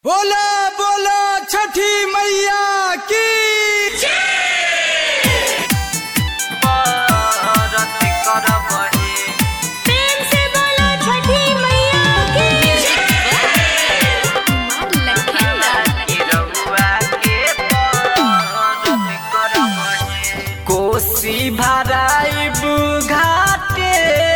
बोला बोला छठी मैया की प्रेम से बोलो छठी मैया की कोसी भराइब घाटे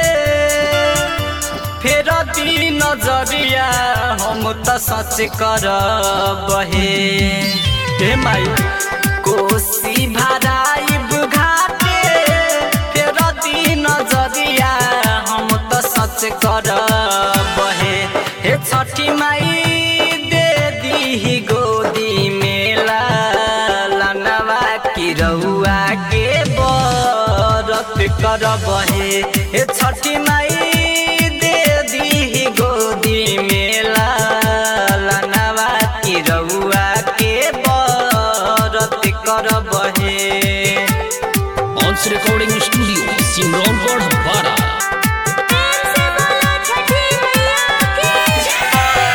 फेर दी नजरिया हम त सच कर बहे हे माई कोसी भराइब घाटे फेर दी नजरिया हम त सच कर बहे हे छठी माई दे दी गोदी मेला लनवा की रउआ के बरत कर बहे हे छठी माई दे दी गोदी मेला लनवा की रउआ के बरत कर बहे ऑन्स रिकॉर्डिंग स्टूडियो सिमरौनगढ़ बारा प्रेम से बोलो छठी मैया की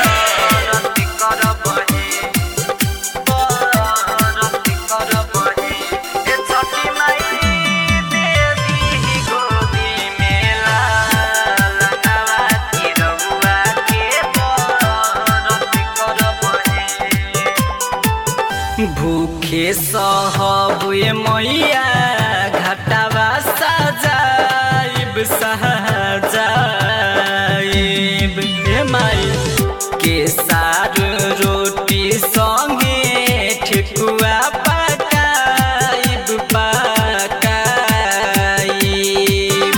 भूखे सहबुए मैया घटावा सजाइब सजाइब हे माई के सार रोटी संगे ठेकुआ पकाइब पकाइब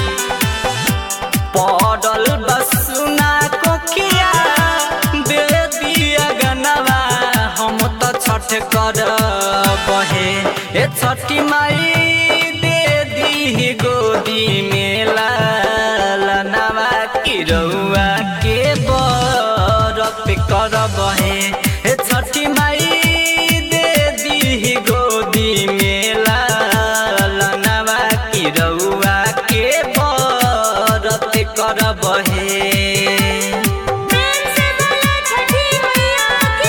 पड़ल बसुना कोकिया दे दिया गनवा हम तो छठ कर बहे ए छठी माई दे दी गोदी मेला लनवा की रउआ के बरत कर बहे ए छठी माई दे दी गोदी मेला लनवा की रउआ के बरत कर बहे प्रेम से बोलो छठी मैया की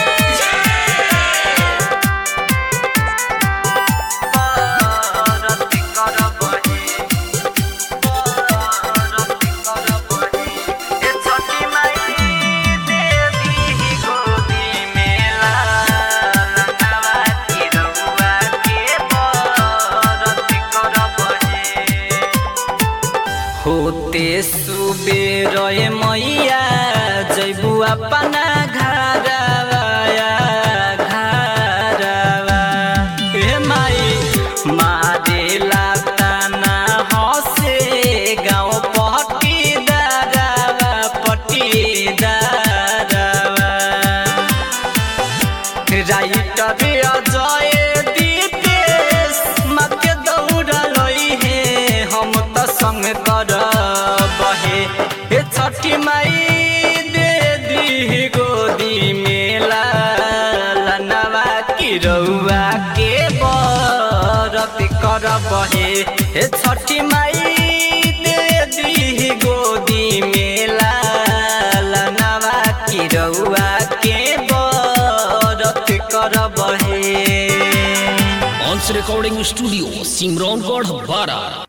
होते सुबेर मैया जैबू अपना घरवा घरवा हे माई मारेला ताना हसे गाँव पट्टी दारवा पट्टी दारवा राइटर अजय दीपेश मके दौड़लई हे हम त संग कर बहे हे छठी माई दे दी गोदी मेला लनवा की रउआ के बरत कर बहे हे छठी माई दे दी गोदी मेला लनवा की रउआ के बरत कर बहे ऑन्स रिकॉर्डिंग स्टूडियो सिमरौनगढ़ बारा